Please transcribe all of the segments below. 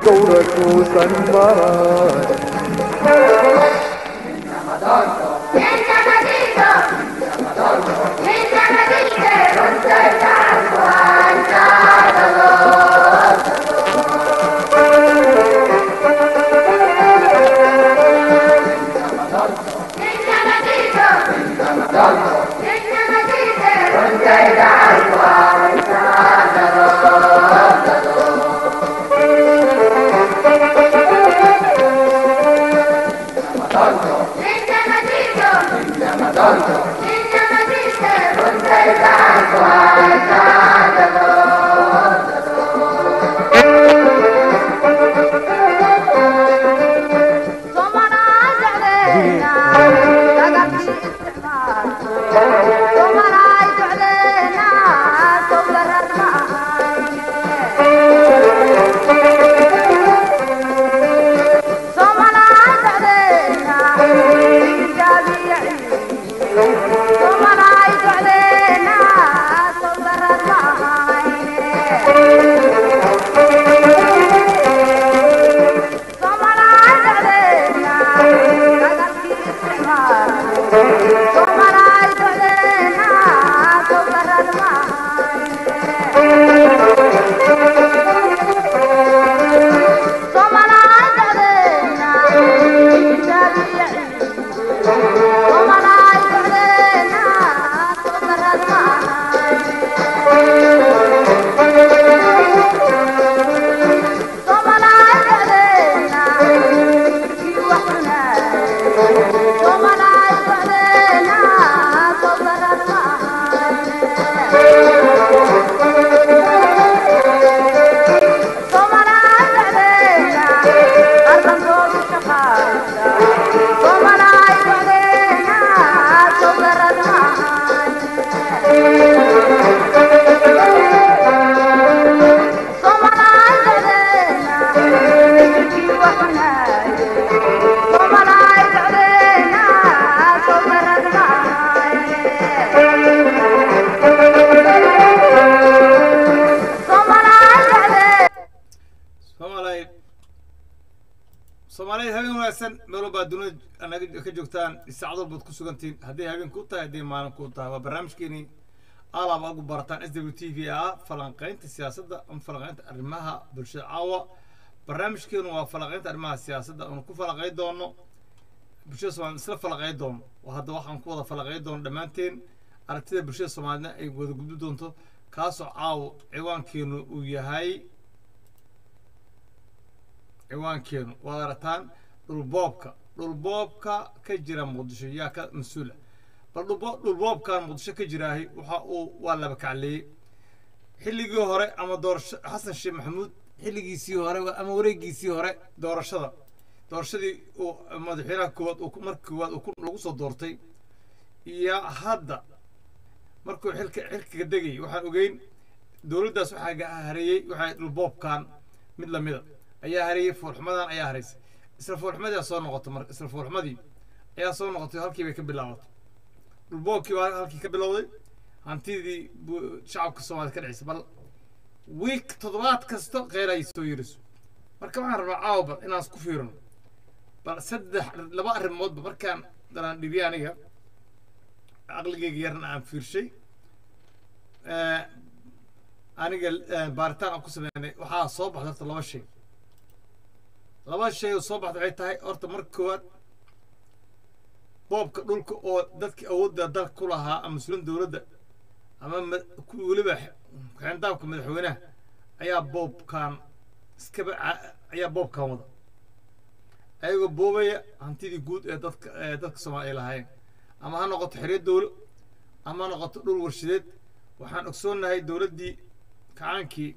gowracuusan maray soomaaliyeed habeen wanaagsan meel walbaa dunida anaga ka joogtaan saacad walbaad ku sugantiin hadday habeen ku tahay hadday maalin ku tahay waa barnaamijkeenii alaab aad ugu barataan s w t v ah falanqaynta siyaasadda ama falanqaynta arrimaha bulshada caawa barnaamijkeenu waa falanqaynta arrimaha siyaasadda aanu ku falanqay doono bulshada soomaaliyed isla falanqay doono oo hadda waxaan ku wada falanqay doono dhammaanteen aragtida bulshada soomaaliyedna ay wada gudbi doonto kaasoo caawa ciwaankeenu uu yahay ciwaankeenu waad arataan dhulboobka dhulboobka ka jira muqdisho yaa ka mas-uula bal dhulboobkan muqdisho ka jiraahay waxa uu waa laba kacleeyey xilligii hore ama doorasho xasan sheekh maxamuud xilligiisii hore ama wareegiisii hore doorashada doorashadii uu madaxweynaha koowaad uu marka koowaad lagu soo doortay iyo hadda markuu xilka xilkiga degayay waxaan ogeyn dowladdaas waxaa hareeyey waxaa dhulboobkan mid lamida ayaa hareeyey foolxumadan ayaa haraysay isla foolxumadii soo noqotay marka isla foolxumadii ayaa soo noqotay halkii bay ka bilaabatay dhulboobkii baa halkii ka bilowday hantidii shacabka soomaaliyed ka dhacisay bal wiik toddobaad kasta kheyr ay soo yiriso marka waxaan rabaa caawba inaan isku fiirino bal saddex laba arrimoodba markaan dalaan dhibiyay aniga aqligayga yarna aan fiirshay aniga baaritaan aan ku sameynay waxaa soo baxda horta laba shay laba shay oo soo baxda waxay tahay horta marka koowaad boobka dhulka oo dadkii awoodda dalka ku lahaa ama mas-uuliin dowladda ama weliba xeendaabka madaxweynaha ayaa boobkan iskaba ayaa boobkan wada ayagoo boobaya hantidii guud ee dadka dadka soomaaliya ay lahaayeen ama ha noqoto xeryo dowlo ama ha noqoto dhul warshadeed waxaan ogsoonnahay dowladdii kacaankii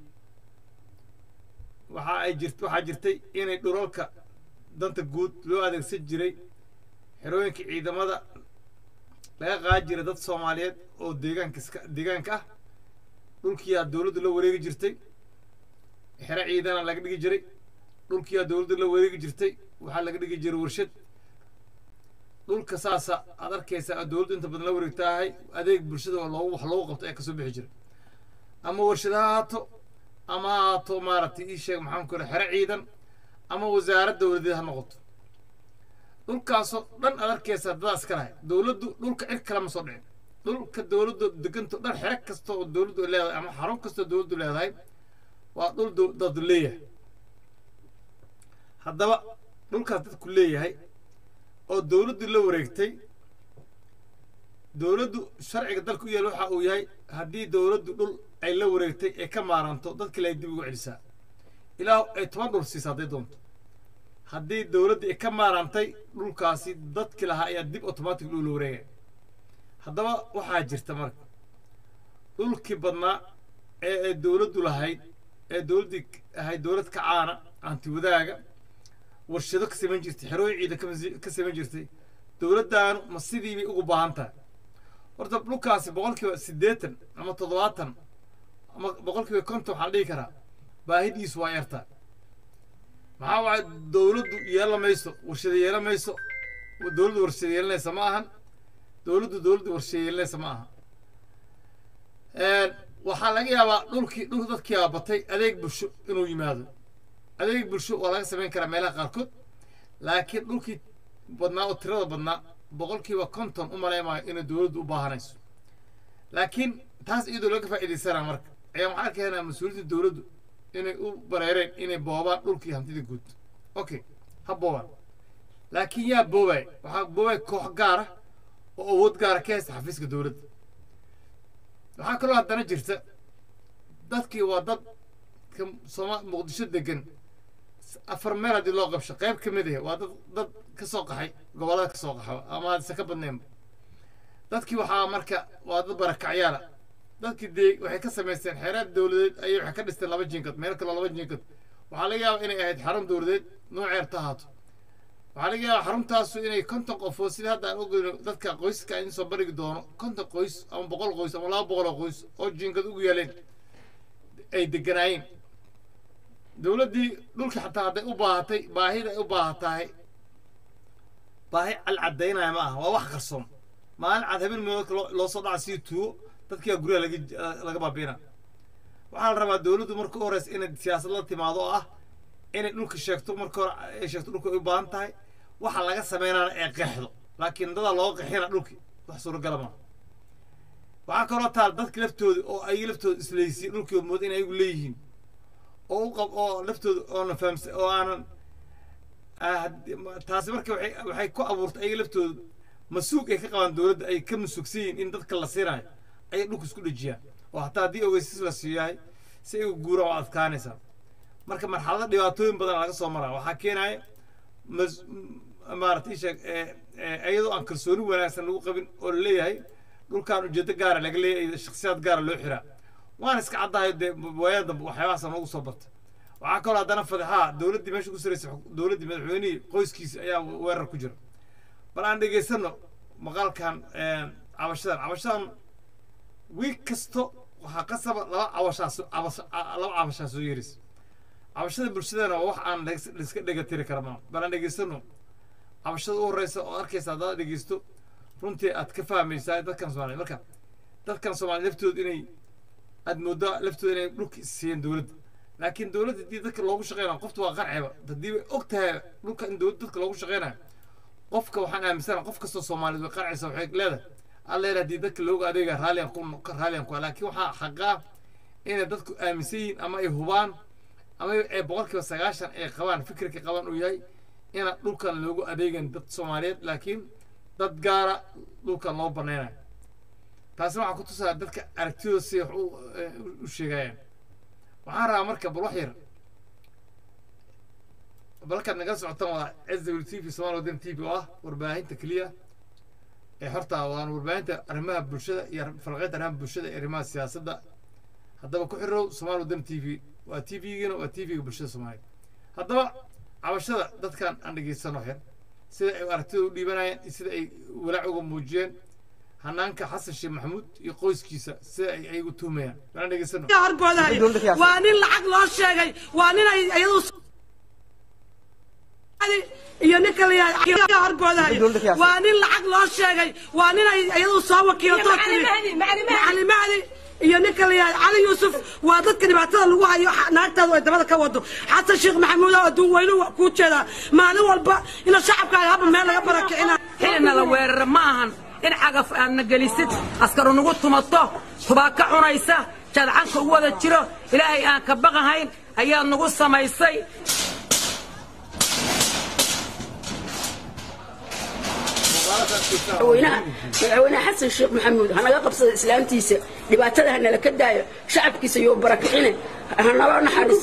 waxa ay jirt waxaa jirtay inay dhulalka danta guud loo adeegsan jiray xerooyinka ciidamada laga qaadi jiray dad soomaaliyeed oo deegaanka iska deegaanka ah dhulkiyaa dowladdu la wareegi jirtay xero ciidana laga dhigi jiray dhulkiyaa dowladdu la wareegi jirtay waxaa laga dhigi jiray warshad dhulka saasa aad arkaysaa dowladdu inta badan la wareegtaahay adeeg bulshada oo loogu wax loogu qabto ee kasoo bixi jiray ama warshad ha ahaato ama ha ahaato maaragtay ii sheeg maxaan ku xero ciidan ama wasaarad dowladeed ha noqoto dhulkaasoo dhan aad arkaysa dadaas ka lahay dowladdu dhulka cid kale ma soo dhicin dhulka dowladdu deganto dhan xero kasta oo dowladdu leedahay ama xarun kasta oo dowladdu leedahay waa dhul dad leeyahay haddaba dhulkaas dadku leeyahay oo dowladdu la wareegtay dowladdu sharciga dalka u yaal waxa uu yahay haddii dowladdu dhul ay la wareegtay ee ka maaranto dadkale ay dib ugu celisaa ilaa ay toban dhul siisa hadday doonto haddii dowladda ay ka maarantay dhulkaasi dadki lahaa ayaa dib automatic dhul la wareegaya haddaba waxaa jirta marka dhulkii badnaa ee ay dowladdu lahayd ee dowladdii ahayd dowlad ka caana anti wadaaga warshado ka samayn jirtay xerooyin ciidan ka samayn jirtay dowladdaanu ma sidii bay ugu baahan tahay horta dhulkaasi boqolkiiba siddeetan ama toddobaatan ama boqolkiiba konton waxaa la dhihi karaa baahidiisu waa yartaa maxaa waay dowladdu yeela mayso warshado yeela mayso dowladdu warshado yeelanaysa ma ahan dowladdu dowladdu warshado yeelanaysa ma aha waxaa laga yaabaa dhulkii dhulka dadkii aa batay adeeg bulsho inuu yimaado adeeg bulsho waa laga samayn karaa meelaha qaarkood laakiin dhulkii badnaa oo tirada badnaa boqolkiiba konton u maleymaayo inay dowladdu u baahanayso laakiin taas iyadoo laga faa'iidaysanaa marka ayaa waxaa keenaa mas-uuliyadda dowladdu inay u bareereen inay boobaan dhulkii hantida guud okay ha boobaan laakiin yaa boobay waxaa boobay koox gaara oo awood gaara ka haysta xafiiska dowladda waxaa kaloo haddana jirta dadkii waa dad sooma muqdisho degan afar meel haddii loo qabsho qayb ka mid ah waa dad dad ka soo qaxay gobollada ka soo qaxo ama hadise ka badnaynba dadkii waxaa marka waa dad barakacyaala dadkii dee waxay ka samaysteen xeeraad dowladeed ayay waxay ka dhisteen laba jinkad meel kaloo laba jinkad waxaa laga yaabaa inay ahayd xarun dowladeed nooceerta ahaato waxaa laga yaabaa xaruntaasu inay konton qofood sida hadda aan ogeyno dadka qoyska in soo barigi doono konton qoys ama boqol qoys ama laba boqol oo qoys oo jinkad ugu yaaleen ay deganaayeen dowladdii dhulkii xataa hadday u baahatay baahida ay u baahatahay baahi calcadaynaya ma aha waa wax qarsoon maalin cad habeen meeloodka loo soo dhaca sii tuugo dadkiyaa guryaha laga laga baabiina waxaa la rabaa dowladdu marka u horeysa inay siyaasad la timaado oo ah inay dhulka sheegto marka hore ay sheegto dhulka ay u baahan tahay waxa laga sameynana ee qeexdo laakiin dadaa looga qeexina dhulkii wax suuragala maaha waxaa kaloo taal dadki laftooda oo ay laftooda islaysiin dhulkii mooda in ayagu leeyihiin oo u qab oo laftooda oonan fahamsa oo aanan taasi marka waxay waxay ku abuurtay ayaga laftooda masuug ay ka qabaan dowladda ay ka masuugsan yihiin in dadka la siinayo ayay dhulka isku dhejiyaan oo hataa haddii ogeysis la siiyahay si ay guura oo adkaanaysaa marka marxalada dhibaatooyin badan laga soo maraa waxaa keenaya mas maarata isheeg iyadoo aan kalsooni wanaagsan lagu qabin oo la leeyahay dhulkan ujeedo gaara laga leeyahay shakhsiyaad gaara loo xiraa waana iska caddahay dee waayada dambe waxyaabahaasa noogu soo barta waxaa kaloo haddana fadeexaa dowladdii meesha ku saraysa dowladdii madaxweynihii qoyskiisa ayaa weerar ku jira bal aan dhegaysano maqaalkan cabashadan cabashadan wiig kasto waxaa qasaba laba cabashaas laba cabashaa soo yeeraysa cabashada bulshadana waa wax aan laiska dhegatiri kara maa bal aan dhegaysano cabashada u horeysa oo arkaysa haddaad dhegeysto runtii aad ka fahmaysaa dadkan soomaaliya marka dadkan soomaaliya laftooda inay aad mooddaa laftooda inay dhulka siiyeen dowladda laakiin dowladda haddii dadka loogu shaqeynayo qofta waa qarciba haddii bay og tahay dhulka in dowladda dadka loogu shaqeynayo qofka waxaan aaminsana qof kastoo soomaaliyeed way qarcaysa waxay leedahay alla yidhaha haddii dadka loogu adeega raalliyan ku raalliyan ku laakiin waxaa xaqaa inay dadku aaminsan yihiin ama ay hubaan ama ay boqolkiiba sagaashan ay qabaan fikirka qabaan uu yahay inaan dhulkan loogu adeegan dad soomaaliyeed laakiin dad gaara dhulkan loo banaynayo taasina waxaa ku tusaa dadka aragtidooda si wax u sheegayaan waxaan rabaa marka bal wax yar balkaad naga socotaan waa s w t v somaali wadan t v oo ah warbaahinta keliya ee horta waan warbaahinta arrimaha bulshada iyo falqeynta arrimaha bulshada iyo arrimaha siyaasadda haddaba ku xirow somaali wadan t v waa t v-giina waa t v-ga bulshada soomaaliya haddaba cabashada dadkan aan dhegeysano xir sida ay aragtida u dhiibanayeen iyo sida ay walaac uga muujiyeen hanaanka xasan sheekh maxamuud iyo qoyskiisa sida ay ayagu tuhmayaan aan dhegeysano horboodaayo waa nin lacag loo sheegay waa nin ay iyadu iyo ninka la horboodaayo waa nin lacag loo sheegay waa nin ay iyadu soo wakiilato tiri macali mahdi iyo ninka la yidhahdo cali yuusuf waa dadka dhibaatada lagu hayo naagtaadu ay dabada ka wado xasan sheekh maxamuud oo adduun weynuhu waa kuu jeedaa maalin walba ina shacabkaaga haba meel laga barakicina xilina la weerara ma ahan in cagaf aadna gelisid askaru nagu tumato tubaaka cunaysa jadcanka u wada jiro ilaahay aan ka baqahayn ayaad nagu samaysay madaxweynaha madaxweynaha xasan sheekh maxamuud hanaga qabsada islaamtiisa dhibaatada hanala ka daayo shacabkiisa iyo barakicine hanala naxariiso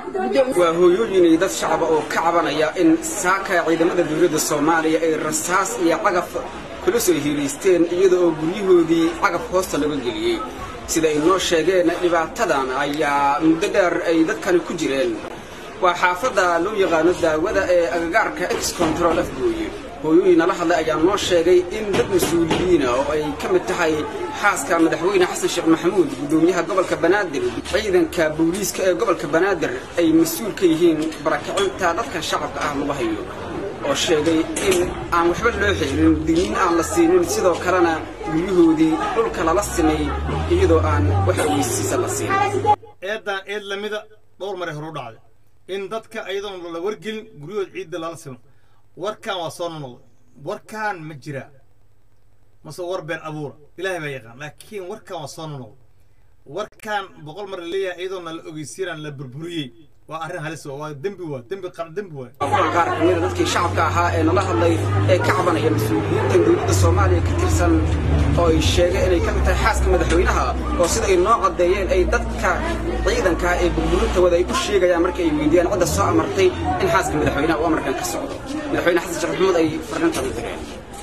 waa hooyooyin iyo dad shacaba oo ka cabanaya in saaka ciidamada dowladda soomaaliya ay rasaas iyo cagaf kula soo hiilaysteen iyada oo guryahoodii cagaf hoosta laga geliyey sida ay noo sheegeen dhibaatadan ayaa muddo dheer ay dadkani ku jireen waa xaafadda loo yaqaano daawada ee agagaarka ex control afgooye hooyooyin nala hadlay ayaa noo sheegay in dad mas-uuliyiina oo ay ka mid tahay xaaska madaxweyne xasan sheekh maxamuud guddoomiyaha gobolka banaadir ciidanka booliiska ee gobolka banaadir ay mas-uul ka yihiin barakicinta dadka shacabka ah lagu hayo oo sheegay in aan waxba loo xeelin digniin aan la siinin sidoo kalena guryahoodii dhulka lala simay iyadoo aan wax ogeysiisa la siin eeddaan eed lamida dhowr maray horu dhacday in dadka ayadoon la wargelin guryahood ciidda lala simo warkaan waa soo nonoqday warkaan ma jiraa mase war been abuura ilaahay baa yaqaan laakiin warkaan waa soo nonoqday warkaan boqol mar la leeyahay iyadoona la ogeysiinaan la burburiyey waa arrin halis waa waa dembi waa dembi qar dembi waa kuwan qaar ka mida dadkii shacabka ahaa ee nala hadlay ee ka cabanaya mas-uuliyiintan dowladda soomaaliya ka tirsan oo ay sheegeen inay ka mid tahay xaaska madaxweynaha oo sida ay noo caddeeyeen ay dadka ciidanka ee burburinta wada ay u sheegayaan marka ay weydiiyaan cidda soo amartay in xaaska madaxweynaha uu amarkan ka socdo madaxweyne xasan sheekh maxamuud ay farrintan u direen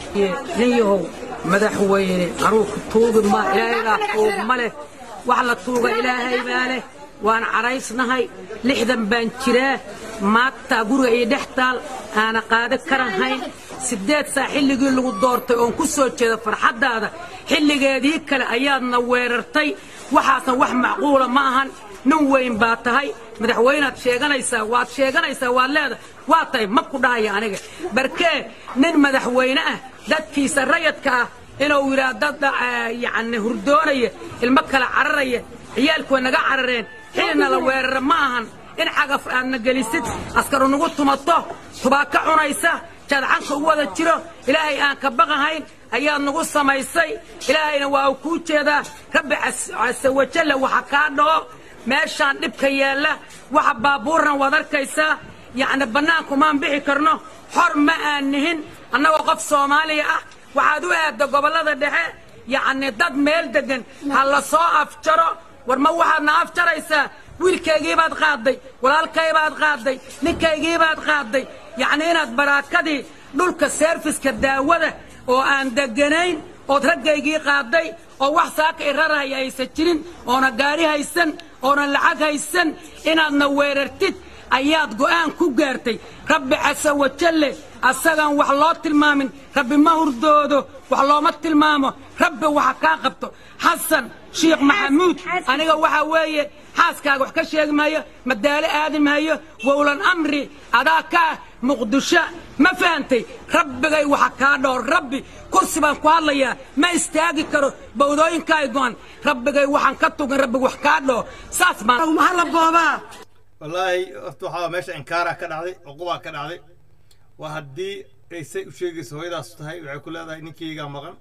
nin yahow madaxweyne anuu ku tuugi ma ilaahaybaa tuug ma leh wax la tuuga ilaahay baa leh waan cadhaysnahay lixdan baan jiraa maagtaa guriga iyo dhex taal aana qaado karahayn siddeed saa xilligii lagu doortay oon ku soo jeeda farxaddaada xilligeedii kale ayaadna weerartay waxaasna wax macquula ma ahan nin weyn baa tahay madaxweynaad sheeganaysaa waad sheeganaysaa waad leedahay waa tahay ma ku dhahaya aniga barkee nin madaxweyne ah dadkiisa rayadka ah inuu yidhaah dad yacni hurdoonaya ilmo kala cararaya ciyaalku way naga carareen xilina la weerara ma ahan in cagaf aadna gelisid askaru nagu tumato tubaaka cunaysa jadcanka u wada jiro ilaahay aan ka baqahayn ayaad nagu samaysay ilaahayna waa uu kuu jeedaa rabbi case wajalla waxa kaa dhaco meeshaan dhibka yaalla waxa baabuurna waad arkaysaa yacni bannaankumaan bixi karno xor ma aan nihin annagoo qof soomaaliya ah waxaad u aadda gobollada dhexe yacni dad meel deggan ha la soo afjaro war ma waxaadna afjaraysaa wiilkaygiibaad qaadday walaalkaybaad qaadday ninkaygiibaad qaadday yacni inaad baraakadii dhulka seerfiska daawada oo aan degganayn ood raggaygii qaadday oo wax saaka i rarahaya aysan jirin oona gaari haysan oona lacag haysan inaadna weerartid ayaad go'aan ku gaartay rabbi case wajalle asagaan wax loo tilmaamin rabbi ma hurdoodo wax looma tilmaamo rabbi waxa kaa qabto xasan shiikh maxamuud aniga waxaa weeye xaaskaaga wax ka sheegi maayo madaalo aadi maayo wowlan amri adaa kaa muqdisho ma fahantay rabbigay waxa kaa dhowr rabbi kursi baan ku hadlayaa ma istaagi karo bawdooyinkaay go'an rabbigay waxaan ka tugin rabbiga wax kaa dhoo saas baan mahalla boobaa wallaahi horta waxaa meesha inkaaraa ka dhacday cuqubaa ka dhacday waa haddii ay say u sheegayso hooyadaas tahay waxay ku leedahay ninkaygaa maqan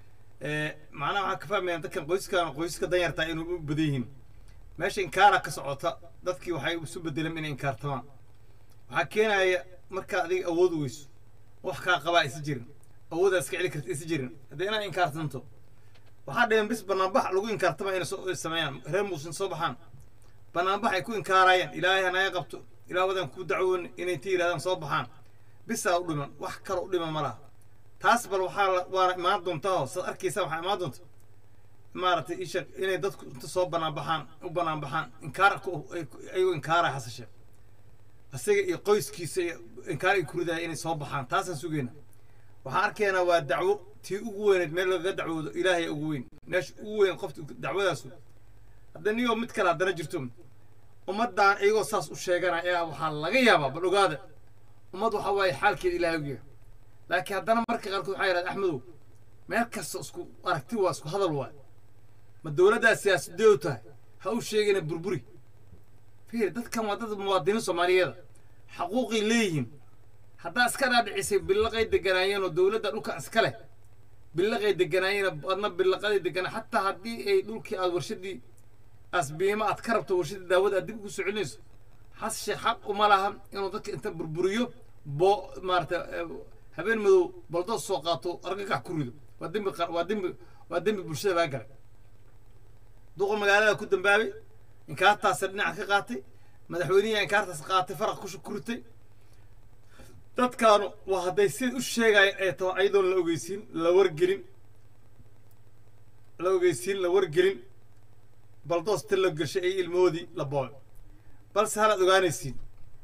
macnaha waxaan ka fahmaya dadkan qoyskan qoysaska danyartaa inuu u badan yihiin meesha inkaara ka socota dadkii waxay isu bedeleen inay inkaartamaan waxaa keenaya markaa adiga awood weyso wax kaa qabaa isa jirin awoodaa iska celi karta isa jirin haddii inaad inkaartanto waxaa dhiman bis banaanbax lagu inkaartama inay soo sameeyaan reer muusin soo baxaan banaanbax ay ku inkaarayaan ilaahay hanaga qabto ilaah wadan ku dacwoon inay ti yidhahdaan soo baxaan bisaa u dhiman wax kale u dhiman ma laha taas bal waxaa waana imaan doontaa oo saad arkaysa waxaa imaan doonta maaragtay isha inay dadku inta soo banaan baxaan u banaan baxaan inkaar ayagoo inkaaraya hasashe isaga iyo qoyskiisa iyo inkaar ay ku ridaya inay soo baxaan taasaan sugayna waxaan arkaynaa waa dacwo tii ugu weyneed meel lagaga dacwoodo ilaahay ugu weyn meesha ugu weyn qofta dacwadaasu hadda niyoo mid kale haddana jirto ummaddan iyagoo saas u sheeganaya ayaa waxaa laga yaabaa bal ogaada ummad waxaa waaye xaalkeeda ilaahay ogyahay laakiin haddana marka qaarkood waxaa yidhahda axmedow meel kasta isku aragti waa isku hadal waay ma dowladdaa siyaasadee u tahay ha u sheegina burburi fiir dadkan waa dad muwaadiniin soomaaliyeeda xaquuqay leeyihiin haddaa iska dhaadhicisay billaqay deganaayeen oo dowladda dhulka iska leh billaqay deganaayeen adna billaqaday deganaa xataa haddii ay dhulkii aad warshadii asbiima aad ka rabto warshadii daawada aad dib ugu soo celinayso has sheekh xaq uma laha inuu dadka inta burburiyo boo maarata habeen madow baldoos soo qaato argagax ku rido waa dembi qar- waa dembi waa dembi bulshada laga galay duqa magaalada ku dambaabay inkaartaasa dhinaca ka qaatay madaxweynihi inkaartaas qaatay faraq ku ku ritay dadkaanu waa hadday sida u sheegaya ee taho ayadoon la ogeysiin la wargelin la ogeysiin la wargelin baldoos ta la gashay ay ilmahoodii la boobay balse halaad ogaanaysiin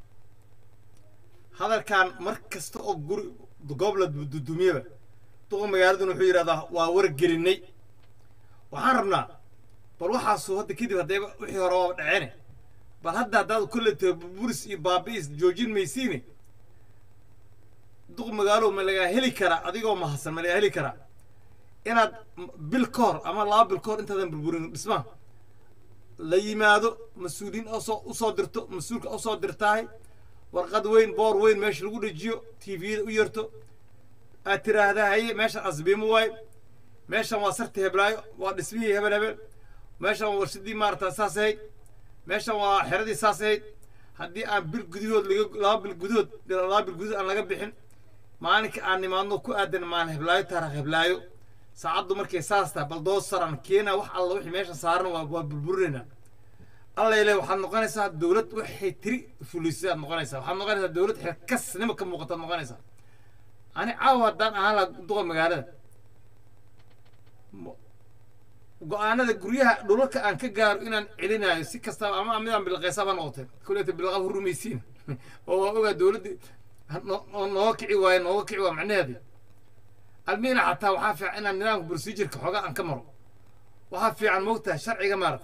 hadalkan mar kasta oo guri goob la dudumiyaba duqa magaaladuna wuxuu yidhahdaa waa wargelinay waxaan rabnaa bal waxaasu hadda kadib haddayba wixii hore waaba dhaceene bal hadda haddaad kolle tahay buris iyo baabi'is joojin maysiine duq magaalow ma lagaa heli karaa adigoo mahadsan ma lagaa heli karaa inaad m- bil ka hor ama laba bil ka hor intaadan burburin dhismaha la yimaado mas-uuliyiin usoo usoo dirto mas-uulka usoo dirtaahay warqad weyn boor weyn meesha lagu dhejiyo tviyada u yarto aad tiraahdaa haye meeshan asbiimo waaye meeshan waa sarti heblaayo waa dhismihii hebel hebel meeshan waa warshadii maarata saas ahayd meeshan waa xeradii saas ahayd haddii aan bil gudahood laga laba bil gudahood laba bil gudahood aan laga bixin maalinka aan nimaadno ku aadan maalin heblaayo taarikh heblaayo saacaddu markay saas tahay bal doos saran keena wax alla wixii meesha saaran waa waa burburinaynaa alla ile waxaad noqonaysaa dowlad waxay tiri fulisay aad noqonaysaa waxaad noqonaysaa dowlad xilkasnima ka muuqataad noqonaysaa ani caawa haddaan ahaan laha duqa magaalada mo- go-aanada guryaha dhulalka aan ka gaaro inaan celinayo si kastaba ama midaan bilaqaysaba noqotay kuleeta bilaqab hurumaysiin oo waa ogaa dowladdii no- no- nooga kici waaye nooga kici waa macnaheedi almiina xataa waxaa fiican inaan nidaamka procedureka xoogaa aan ka maro waxaa fiican moogtahay sharciga maarata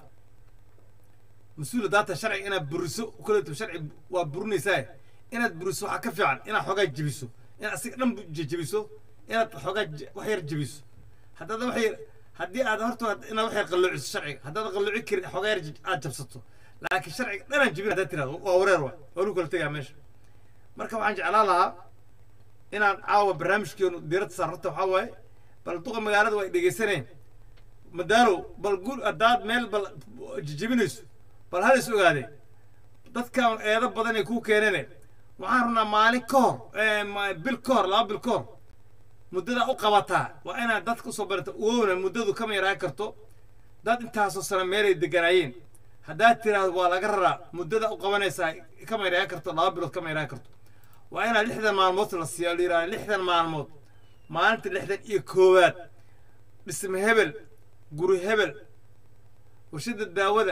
mas-uul daata sharciga inaad buriso kuleeto sharci waa burinaysaa inaad buriso waxaa ka fiican inaad xoogaa jebiso inaad asiga dhan je- jebiso inaad xoogaa je- wax yar jebiso haddaad wax yar haddii aad horta inaad wax yar qalloociso sharciga haddaad qallooci karin xoogaa yar je- aad jabsato laakiin sharciga dhanaan jebin haddaad tirahdo waa wareer waa waa lagu kala tegaa meesha marka waxaan jeclaan lahaa inaan caawa barnaamijkeenu diiradda saarrata waxaa waaye bal duqa magaalada way dhegaysaneen madaalow bal gur haddaad meel bal jejebinayso bal hal is ogaadee dadkan eedo badan ay kuu keeneen waxaan rabnaa maalin ka hor eh, ma- bil ka hor laba bil ka hor muddada u qabataa waa inaad dadka usoo barata owna muddadu kama yaraan karto dad intaasoo sano meelay deganaayeen haddaad tiraahdo waa laga raraa muddada u qabanaysaa kama yaraan karto laba bilood kama yaraan karto waa inaad lixdan maalmood la siiya la yidhahda lixdan maalmood maalinta lixdan iyo koowaad dhisme hebel guri hebel warshada daawada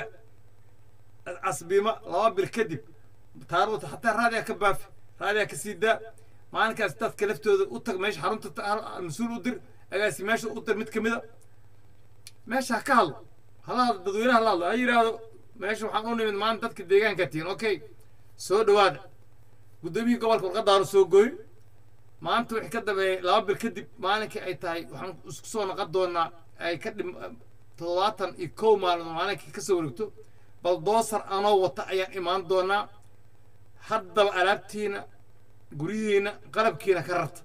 asbima laba bil kadib taariikhda xataa raadiyaa ka baafi raadiyaa ka sii daa maalinkaas dadka laftooda u tag meesha xarunta ta- hal- mas-uul u dir agaasi meesha u dir mid ka mida meesha ha ka hadlo hala hadlo dadweynaha la hadlo ha yidhaahdo meesha waxaan u nimid maanta dadka deegaanka tihiin okay soo dhawaada guddoomiyihii gobolka warqadaanu soo gooy maanta wixii ka dambeeyay laba bil kadib maalinkii ay tahay waxaan isku soo noqon doonaa ay ka dhim toddobaatan iyo kow maalmood maalinkii ka soo wareegto bal doosar anoo wata ayaan imaan doonaa haddaba alaabtiina guryihiina qalabkiina ka rarta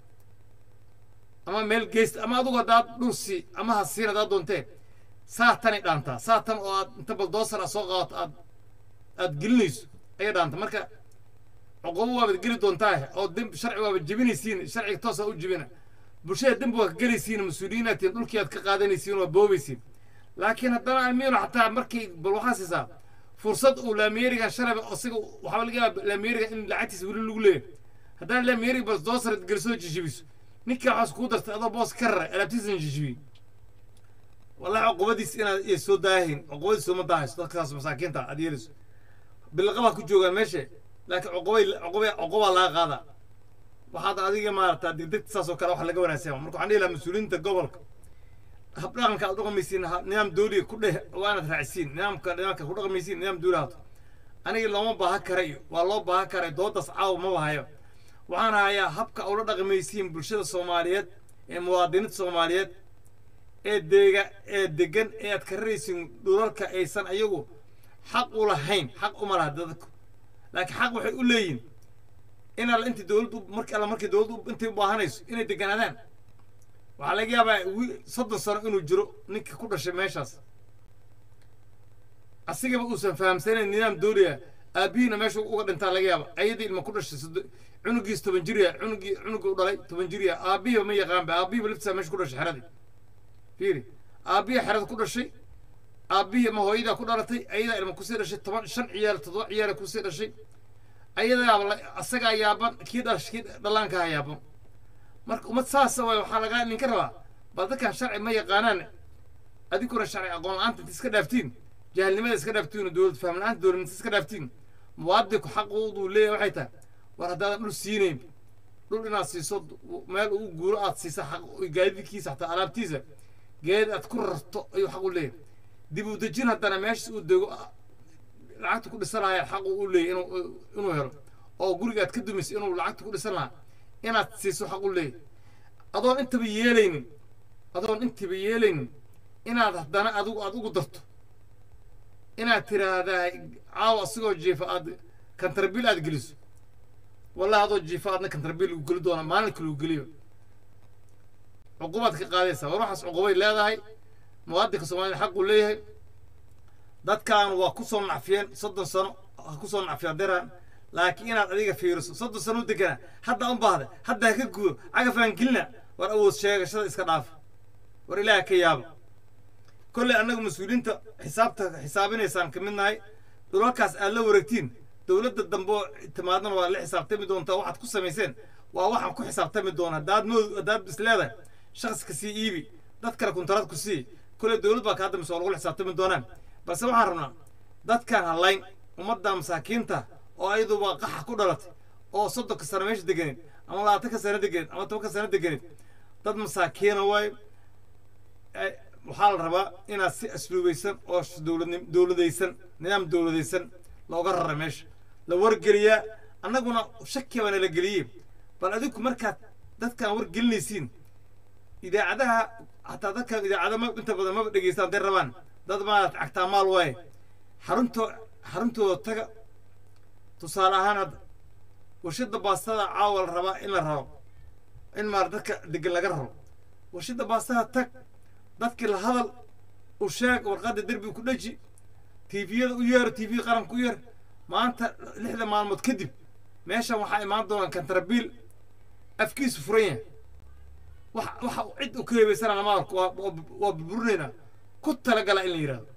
ama meel geysta ama adugu haddaad dhul sii ama ha siin haddaad doonteen saa tanay dhaantaa saa tan oo aad inta bal doosar aad soo qaadato aad aad gelinayso ayay dhaanta marka cuqubo waabaad geli doontaa oo dembi sharci waaba jebinaysiin sharciga toosaa u jebina bulshada dembi waa ka gelaysiin mas-uuliyiinaad tihiin dhulkii aad ka qaadanaysiin waa boobaysiin laakiin haddana amiino xataa markay bal waxaa siisaa fursad uu laamiyerigan shalaba isaga waxaa laga yaaba laamiyeriga in lacagtiisa weli lagu leeyahay haddana laamiyeriga bal doosar gelisoo jijibiso ninka waxaas kuu dartay adoo boos ka raray alaabtiisana jijibiye wallahi cuqubadiis inaad iyo soo daahin cuqubadiis sooma daahayso dadkaas masaakiinta aad yeelayso bilaqabaa ku joogaan meesha laakiin cuqubay cuqubay cuqubaa laga qaadaa waxaad adiga maarata degdegta saas oo kale wax laga wanaagsan marka waxaan dhihi lahaa mas-uuliyiinta gobolka habdhaqanka aad dhaqmaysiin ha- nidaam dawliga ku dheh waa inaad raacisiin nidaamka nidaamka ku dhaqmaysiin nidaam dawli haato aniga looma baahan karayo waa loo baahan karay doodaas caawa ma bahayo waxaan hayaa habka ula dhaqmaysiin bulshada soomaaliyeed ee muwaadiniinta soomaaliyeed ee deega ee degan ee aad ka raraysin dhulalka aysan ayagu xaq u lahayn xaq uma laha dadku laakiin xaq waxay u leeyihin in alla intii dowladdu markii alla markii dowladdu intay u baahanayso inay deganaadaan waxaa laga yaabaa wi- soddon sano inuu jiro ninka ku dhashay meeshaas asigaba uusan fahamsanayn nidaam dowliga aabihiina meesha uga dhintaa laga yaaba ayadii ilma ku dhashay soddo- cunugiis toban jiriya cunugii cunuga u dhalay toban jiriya aabihiba ma yaqaanba aabihiba laftisaa meesha ku dhashay xeradii fiiri aabbihi xerada ku dhashay aabbihii ma hooyadaa ku dhalatay ayadaa ilma kusii dhashay toban shan ciyaal toddoba ciyaala kusii dhashay ayadaaba la- asagaa yaaban kii dhash kii dhallaankaa yaaban marka ummad saasa waay waxaa lagaa ninka rabaa bal dadkan sharci ma yaqaanaan adinkuna sharci aqoon la-aanta inta iska dhaaftiin jahilnimada iska dhaaftiin oo dowlad faham la-aanta dowladnimada iska dhaaftiin muwaadinku xaqoodu leeyahay waxay tahay war haddaadan dhul siinayn dhul inaad siiso meel uu guuro aad siisa xaq gaadiidkiisa xataa alaabtiisa geed aad ku rarto ayuu xaq u leeyahay dib u dejin haddana meeshaas uu dego lacagta ku dhisan lahaa xaq uu leeyahay inuu inuu helo oo guriga aad ka dumisay inuu lacagta ku dhisan lahaa inaad siiso xaq u leeyahay adoon intaba yeelaynin adoon intaba yeelaynin inaad haddana adigu aad ugu darto inaad tiraahdaa caawa asigoo jiifa aad kantarbiil aad geliso wallahi adoo jiifa aadna kantarbiil lagu geli doona maalinka lagu geliyo cuqubaad ka qaadaysaa war waxaas cuqubay leedahay muwaadinka soomaalida xaquu leeyahay dadkan waa ku soo nacfiyeen soddon sano ha ku soo nacfiya deraan laakiin inaad adiga fiiriso soddon sano u deganaa hadda u baahda hadda ha ka guuro cagafaan gelina war awood sheegashada iska dhaafa war ilaaha ka yaaba kolley annagu mas-uuliyiinta xisaabta xisaabinaysaan ka mid nahay dhulalkaas aad la wareegtiin dowladda dambe oo timaadana waa la xisaabtami doontaa waxaad ku samayseen waa waxaan ku xisaabtami doona haddaad mood haddaad is leedahay shakhsiska sii iibi dad kale kuntaraad ku sii kolley dowlad baa kaa dambaysa oo lagula xisaabtami doonaan balse waxaan rabnaa dadkaan hadlayn ummadda masaakiinta oo ayaduba qaxa ku dhalatay oo soddonka sano meesha deganeed ama labaatanka sano deganeed ama tobanka sano deganeed dad masaakiina waaye ay- waxaa la rabaa inaad si asluubaysan oo sh- dowladnim dowladaysan nidaam dowladaysan looga rara meesha la wargeliyaa annaguna shaki baana la geliyey bal adinku markaad dadkan wargelinaysiin idaacadaha hataa dadkan idaacada ma inta badan maba dhegeystaan hadday rabaan dad maad cagtaa maal waaye xarunto xaruntooda taga tusaale ahaan hadda warshadda baastada caawa la rabaa in la rabo in maar dadka degan laga rabo warshadda baastada tag dadkii la hadal u sheeg warqadda derbi ku dheji tiifiyada u yeer tv qaranka u yeer maanta lixda maalmood kadib meeshan waxaa imaan doonaan kantarabiil afkiisu furan yahay wax waxa cid u ka heebaysana lama arko waa waa- waa burburinaynaa ku talagala in la yidhahdo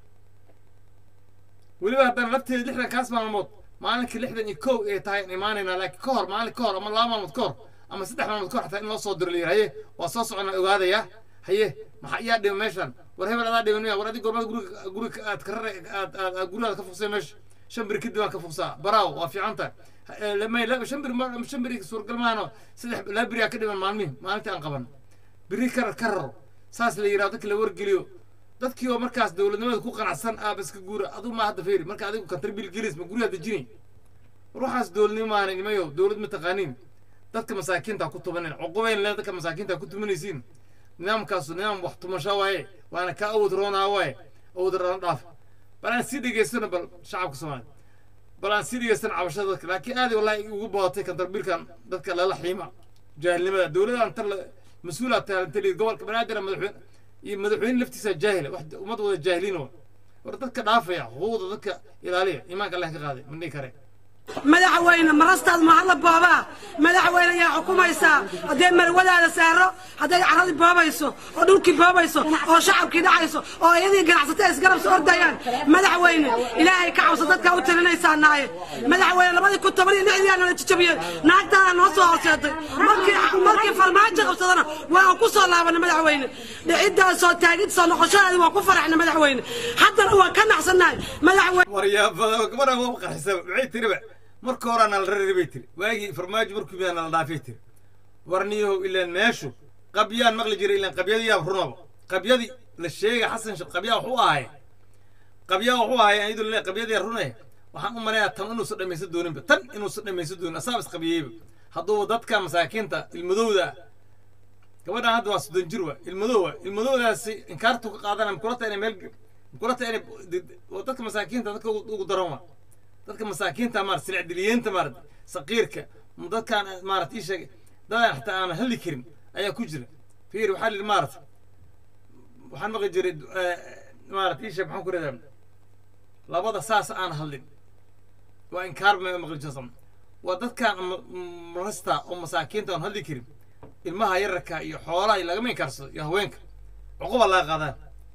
weliba haddana lafteeda lixdan kaas maalmood maalinkii lixdan iyo kow ay tahay in imaanaynaa laakiin ka hor maalin ka hor ama laba maalmood ka hor ama saddex maalmood ka hor xataa in loo soo diro la yidhi haye waa soo soconnaa ogaadaya haye maxaa iyaa dhima meeshan war hebel adaa dhiman miya war adig gormada guriga guriga aad ka rara aad aad aad gurigaada ka fuqsay meesha shan biri kadib aan ka fuqsaa baraaw waa fiican tahay Ha- ee, lamay la- shan biri ma- shan biri suuragal maahano saddex laba biri aa ka dhiman maalmihi maalintii aan qaban biri ka ka raro saas la yidhahdo dadki la wargeliyo dadkii oo markaas dowladnimada ku qanacsan aaba iska guura aduu ma hadda feeri marka adigu kantarbiil gelis ma guryaha dejini war waxaas dowladnimo maahan nimayo dowlad ma taqaaniin dadka masaakiinta ku tubanin cuqubayn le dadka masaakiinta ku tumanaysiin nidaamkaasu nidaam wax tumasho waaye waana ka awood roonaa waaye awood roona dhaaf bal aan sii dhegeystano bal shacabka soomaaliya bal aan sii dhegeystano cabashada dadka laakiin aad wallahi ugu badatay kantarbiilkan dadka lala xiima jaahilnimada dowladda inta la mas-uulaa taalantali gobolka banaadir madaxweyne iyo madaxweyne laftiisa jaahila wax ummad wada jaahiliin wa war dadka dhaafaya xuquuqda dadka ilaaliya iimaanka allah ka qaaday ma dhihi kare madaxweyne marastaad mahadla boobaa madaxweyne ayaa xukumaysaa hadday marwadaada saaro hadday caradii boobayso oo dhulkii boobayso oo shacabkii dhacayso oo iyadii ganacsatay isgarabsi ordayaan madaxweyne ilaahay ka cabso dadkaa u talinaysaa naaye madaxweyne labadii kun toban iyo lixdii aa nala jijabiyey naagtaana noo soo horseeday markii markii farmaajo qabsadana waan ku soo laabanay madaxweyne dhiciddaa soo taagid soo noqoshadeedi waan ku faraxnay madaxweyne haddana waan ka nacsannahay madaxweyne waryaabada gabadha waa qarxisaba maxay tiriba marka horaa nala rari bay tiri waagii farmaajo markuu miyaa nala dhaafay tiri warniyahow ilaan meeshu qabyaan maqli jiray ilaan qabyadii yaab runaba qabyadii la sheega xasan sheekh qabyaa wuxuu ahaye qabyaa wuxuu ahaye iyadoo le qabyadii runaya waxaan u maleeyaa tan inuusan dhammaysan dooninba tan inuusan dhammaysan doonin asaaba isqabiyeyba hadduuba dadka masaakiinta ilmadowda gabadhan hadda waa soddon jir waa ilmadoo waa ilmadoodaasi inkaartu ka qaadana makulata inay meel makulata inay waa dadka masaakiinta dadka ugu ugu daran waa dadka masaakiinta maarata silicdiliyeenta maarata saqiirka dadkaan maarata ii sheeg dadaan xataa aan hadli karin ayaa ku jira fiir waxaa lihi maarata waxaan maqli jiray maarata ii sheeg maxaan ku radaa labada saas aan hadlin waa inkaar ma maqli jirsan waa dadkaan marasta oo masaakiinta aan hadli karin ilmaha yararka iyo xoolaha lagama inkaarsado iyo haweenka cuquba laga qaadaan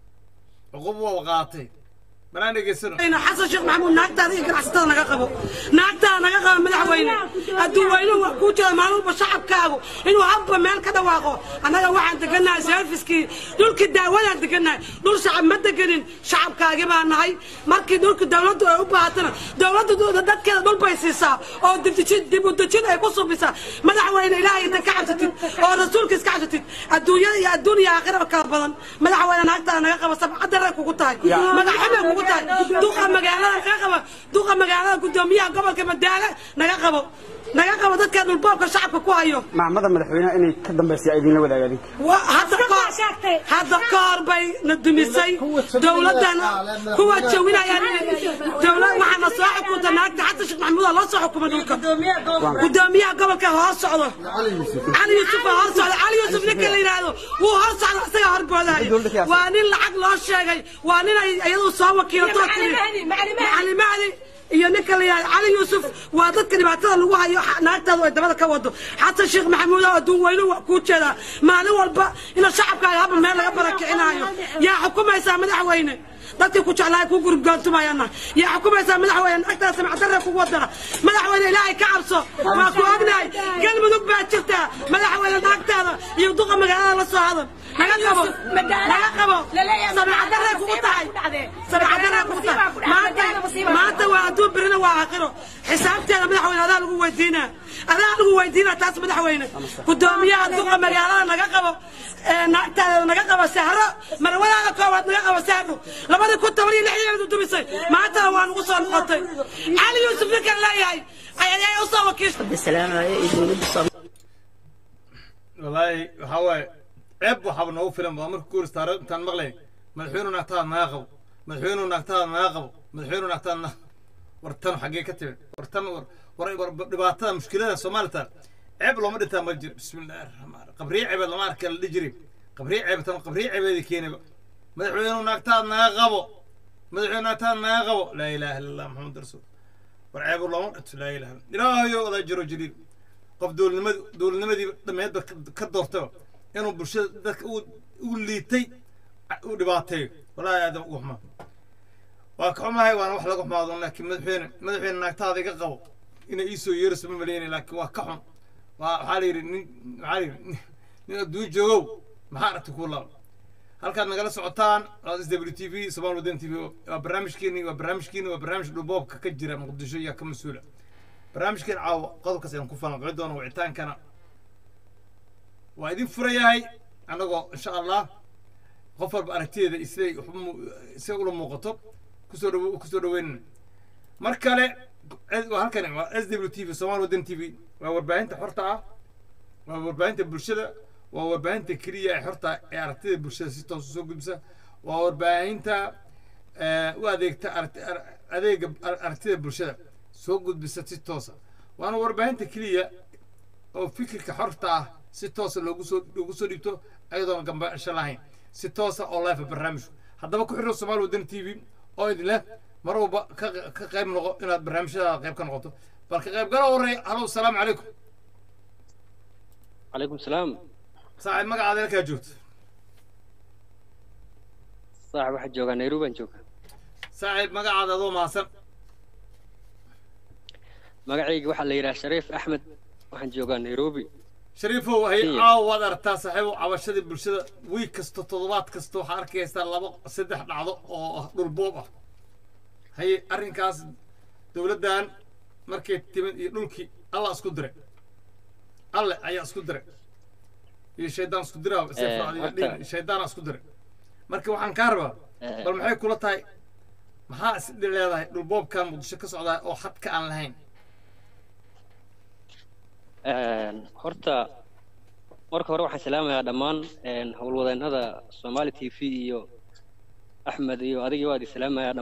cuquba waa qaadatay banaan dhegeysano xasan sheekh maxamuud naagtaada iyo ganacsatada naga qabo naagtaada naga qabo madaxweyne hadduu weynuhu kuu jiro maalin walba shacabkaagu inuu habba meel ka dhawaaqo annaga waxaan degannahay serviskii dhulkii daawadaan degannahay dhul shacab ma deganin shacabkaagi baa nahay markii dhulka dawladdu ay u baahatana dawladdu dadkeeda dhul bay siisaa oo dib u dejin ay ku subisaa madaxweyne ilaahay inta ka cabsatid oo rasuulka iska cabsatid adduunyada iyo adduun iyo aakhira kala badan madaxweyne naagtaada naga qabo sabcadaray kugu tahay magaxumay kugu tahay duqa magaalada naga qabo duqa magaalada gudoomiyaha gobolka madaale naga qabo naga qabo dadka dhulboobka shacabka ku hayo macmada madaxweynaha inay ka dambaysa idinla wadaagaan Wa- hadda ka- hadda ka hor bay na dumisay dowladdan kuwa jawinayaan dowlad waxaana soo xukunta naagta xasan sheekh maxamuud aa loo soo xukumay dhulka gudoomiyaha gobolka hoos socdo cali yuusuf aa hoos socda cali yuusuf ninka la yidhaahdo wuu hoos socda isaga horboodayo waa nin lacag loo sheegay waa nin ay iyadu soo wakiilatoo tiri macali mahdi iyo ninka la yidhahdo cali yuusuf waa dadka dhibaatada lagu hayo xa- naagtaadu ay dabada ka wado xasan sheekh maxamuud oo adduun weynu waa kuu jeedaa maalin walba ina shacabkaaga haba meel laga barakicinayo yaa xukumaysaa madaxweyne dadkii ku jeclaa ku gurgaantumayana yaa xukumaysaa madaxweyne naagtaada samacdarre kugu wadana madaxweyne ilaahay ka cabso waa ku ognahay galmudug baa jirtaa madaxweyne naagtaada iyo duqa magaalada la soo hadan naga qabo naga qabo samacdarre kugu tahay samacdarre kugu tahay maanta maanta waa adduun birina waa aakhiro xisaabteeda madaxweyne adaa lagu weydiinaa adaa lagu weydiinaa taas madaxweyne gudoomiyaha duqa magaalada naga qabo ee naagtaada naga qabo sahro marwadaada koowaad naga qabo sahro labadii kun toban iyo lixdeedu dumisay maantana waa nagu soo noqotay cali yuusuf ninkan leeyahay ayay u soo wakiishay wallaahi waxaa waaye ceeb waxaaba noogu filan ba marka kuur istaaro intaan maqlayn madaxweynuhu naagtaada naga qabo madaxweynuhu naagtaada naga qabo madaxweynuhu naagtaada na war tan xaggee ka timid war tan war war war dhibaatada mushkilada soomaalita ceeb looma dhintaa ma jiro bismi illaahi raxmaan raxiim qabriye ceebeed lama arka la dhihi jiray qabriye ceeb tan qabriye ceebeedi keenayba madaxweynuhu naagtaada naga qabo madaxweynuhu naagtaada naga qabo laa ilaaha illa allah maxamed rasuul war ceeb looma dhinto laa ilaha illa ilaahayo odaa jiro jaliil qof dowladnimadi dowladnimadii dhameedba ka- ka doortaba inuu bulshada dadka u u liitay u dhibaateeyo wallaahi aadam ugu xumaa waa ka xumahay waana wax laga xumaado laakiin madaxweyne madaxweyne naagtaada iga qabo inay iisoo yeerayso ma maleynay laakiin waa ka xun waa waxaa la yidhi nin waxaa la yidhi nin- nin adduun joogow maxaa aragti kuu laaba halkaad nagala socotaan s w t v somaal wadan t v waa barnaamijkeeni waa barnaamijkeeni waa barnaamij dhuboobka ka jira muqdisho iyo ka mas-uula barnaamijkeen caawa qodobkaas ayaan ku falanqoyn doona wicitaankana waa idin furayahay annagoo insha allah qof walba aragtideeda iyo siday wax u mu- siday ula muuqato kusoo dhawo kusoo dhaweynana mar kale eh, waa halkani waa s w t v somaal wadan t v waa warbaahinta xorta ah waa warbaahinta bulshada waa warbaahinta keliya ee xorta ee aragtida bulshada si toos usoo gudbisa waa warbaahinta eh, u adeegta aragti- ar- adeega ar- aragtida bulshada soo gudbisa si toosa waana warbaahinta keliya oo fikirka xorta ah si toosa loogu soo loogu soo dhibto ayadoona gambasho lahayn si toosa oo life barnaamijku haddaba ku xidho somaali wadan t v oo idin leh mar walba ka ka qayb noqo inaad barnaamijyadaada qayb ka noqoto bal ka qaybgalo horeeya halow salaamu calaykum عليكم السلام saaxiib magacaada halkaa joogto صاحب واحد جوجا نيروبي أن جوجا saaxiib magacaada adoo mahadsan مقعيق واحد اللي يراه شريف أحمد واحد جوجا نيروبي shariifow hay Kenya. caawa waad aragtaa saaxiibow cabashadii bulshada wiig kasta toddobaad kasta waxaa arkaysaa laba saddex dhacdo oo ah dhulboob ah haye arrinkaas dowladdan markay timid iyo dhulkii alla isku diray alle ayaa isku diray iyo shaydaan isku diraa Eh, horta- shaydaana isku diray marka waxaan kaa rabaa Eh. bal maxay kula tahay maxaa is leedahay dhulboobkan muqdisho ka socdaa oo xadka aan lahayn horta marka hore waxaan salaamayaa dhammaan howlwadeennada Somali TV iyo Axmed iyo adigii waa idin salaamayaa